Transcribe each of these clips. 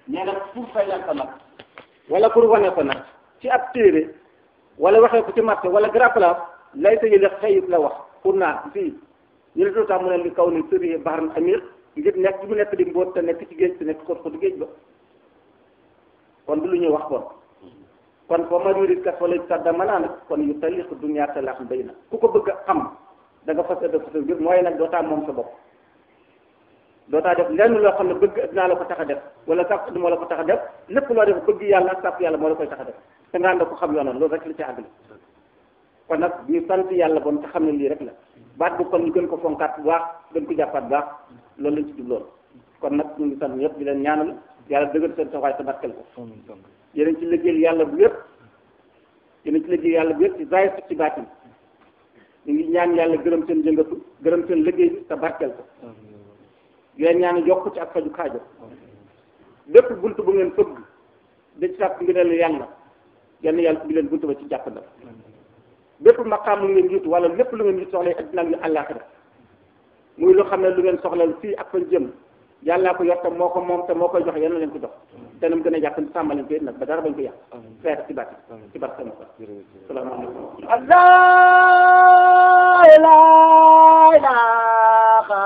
nee na pour fayal ko nag wala pour wane ko nag ci ab téere wala waxee ko ci marché wala grand place lay sa yële xëyit la wax pour naa fii ñu ne tax mu ne li kaw ni sëri baxaran amir ngir nekk bi mu nekk di mbóot te nekk ci géej te nekk xóot xóotu géej ba kon du lu ñuy wax kon kon foo ma yurit kat wala sadda manaa nag kon yu taliq dunya talaax bay na ku ko bëgg a xam da nga fas da fas ngir mooy nag dootaa moom sa bopp dootaa def lenn loo xam ne bëgg dinaa la ko tax a def wala sàpp du moo la ko tax a def lépp loo def bëgg yàlla ak sàpp yàlla moo la koy tax a def te nga ànd ko xam yoonal loolu rek la ci àgg kon nag ñu sant yàlla bon te xam ne lii rek la baat bu kon ñu gën ko fonkaat bu baax gën ko jàppaat bu baax loolu lañ ci jubloon kon nag ñu ngi sant ñëpp di leen ñaanal yàlla dëgër seen taxawaay te barkeel ko yéen ci liggéeyal yàlla bu yëpp yéen ci liggéey yàlla bu yëpp ci zaahir ci baatin ñu ngi ñaan yàlla gërëm seen jëngatu gërëm seen liggéey bi te barkeel ko yéen ñaan yokk ci ak faju kaajo bépp bunt bu ngeen fëgg da ci sàkk ngëneel yàlla yenn yàlla bi leen bunt ba ci jàppandal bépp maqaam lu ngeen jiitu wala lépp lu ngeen jiitu soxla addina ak àllaaxira muy lu xam ne lu ngeen soxla fii ak fa jëm yàllaa ko yor te moo ko moom te moo koy jox yéen leen ko jox te nam gën a jàpp sàmm leen ko it nag ba dara bañ ko yàq feer ci bàtti ci barke ma salaamaaleykum Allah la ilaha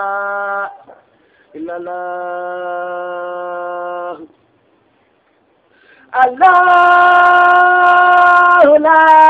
illallah Allah la